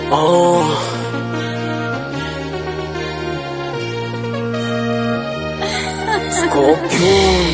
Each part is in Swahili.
Oh. Scorpion.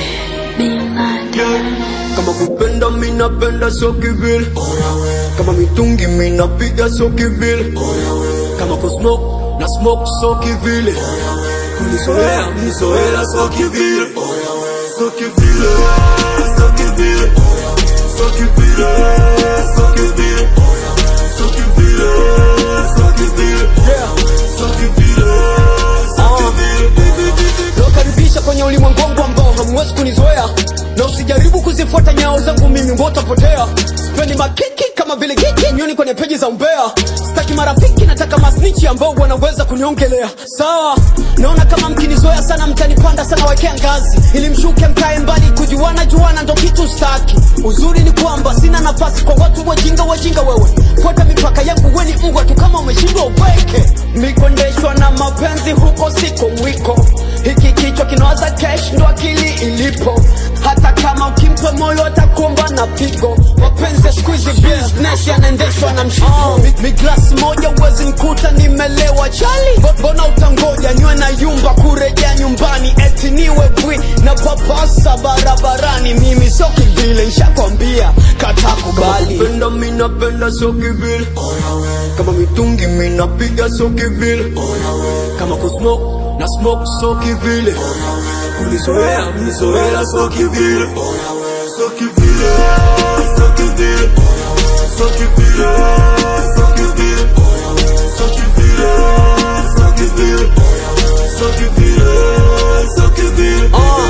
Kama kupenda mina penda so kivile Kama mitungi mina piga so kivile Kama kusmoke na smoke so kivile Kunizoea mnizoela so kivile So kivile So kivile So kivile So kivile So kivile So kivile So kivile So kivile nawakaribisha kwenye ulimwengu wangu ambao hamwezi kunizoea na usijaribu kuzifuata nyao zangu mimi wotapotea sipendi makiki kama vile kiki nyoni kwenye peji za umbea sitaki marafiki nataka masnichi ambao wanaweza kuniongelea sawa naona kama mkinizoea sana mtanipanda sana wekea ngazi ili mshuke mkae mbali kujuana juana ndo kitu staki uzuri ni kwamba sina nafasi kwa watu wajinga wajinga wewe fuata mipaka yangu weni mbwa tu kama umeshindwa upweke mikondeshwa na mapenzi huko siko mwiko hiki kichwa kinawaza kesh ndo akili ilipo hata kama ukimpa moyo atakuomba na pigo mapenzi ya siku hizi business yanaendeshwa na mshiko Mi- mi glasi moja uwezi nkuta nimelewa chali Bo- mbona utangoja nywe na yumba kurejea nyumbani eti niwe bwi na papasa barabarani mimi so kivile nshakwambia kata kubali Kupenda mina penda so kivile Kama mitungi mina piga so kivile Kama kusmoke na smoke so kivile Kunizoea mnizoela so kivile So kivile So kivile So kivile So kivile So kivile So kivile So kivile So kivile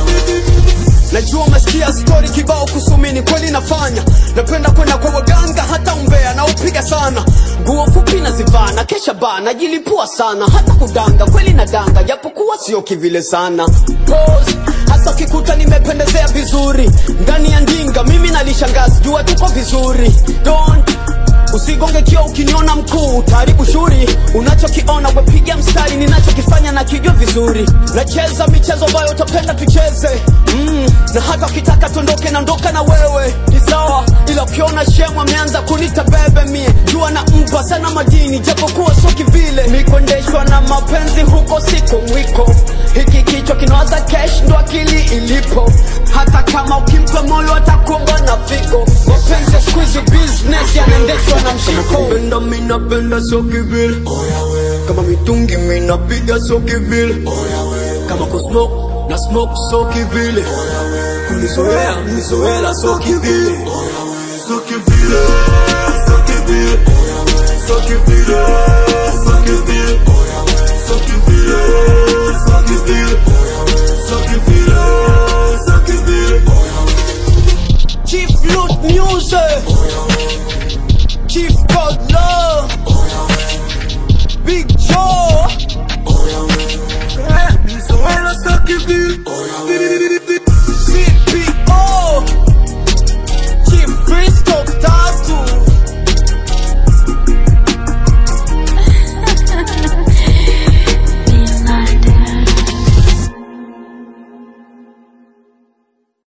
najua umesikia stori kibao kusumini kweli nafanya napenda kwenda kwa waganga hata umbea na upiga sana nguo fupi nazivaa na kesha baa najilipua sana hata kudanga kweli na danga japokuwa sio kivile sana Pose, hasa ukikuta nimependezea vizuri ndani ya ndinga mimi nalishangazi jua tuko vizuri Don't usigonge kio ukiniona mkuu utaharibu shuri unachokiona wepiga mstari ninachokifanya na kijua vizuri nacheza michezo ambayo utapenda tucheze mm, na hata ukitaka tuondoke naondoka na wewe ni sawa ila ukiona shemu ameanza kunita bebe mie jua na mpa sana madini japokuwa sio kivile nikuendeshwa na mapenzi huko siko mwiko hiki kichwa kinawaza kesh ndo akili ilipo hata kama ukimpa moyo atakuomba na figo mapenzi ya siku hizi business yanaendeshwa na mshiko Kupenda mina penda so kivile Kama mitungi mina piga so kivile Kama kusmoke na smoke so kivile Kunizoea mnizoela so kivile So kivile So kivile So kivile So kivile So kivile So kivile So kivile So kivile Chief Loot Music Chief God Love Big Joe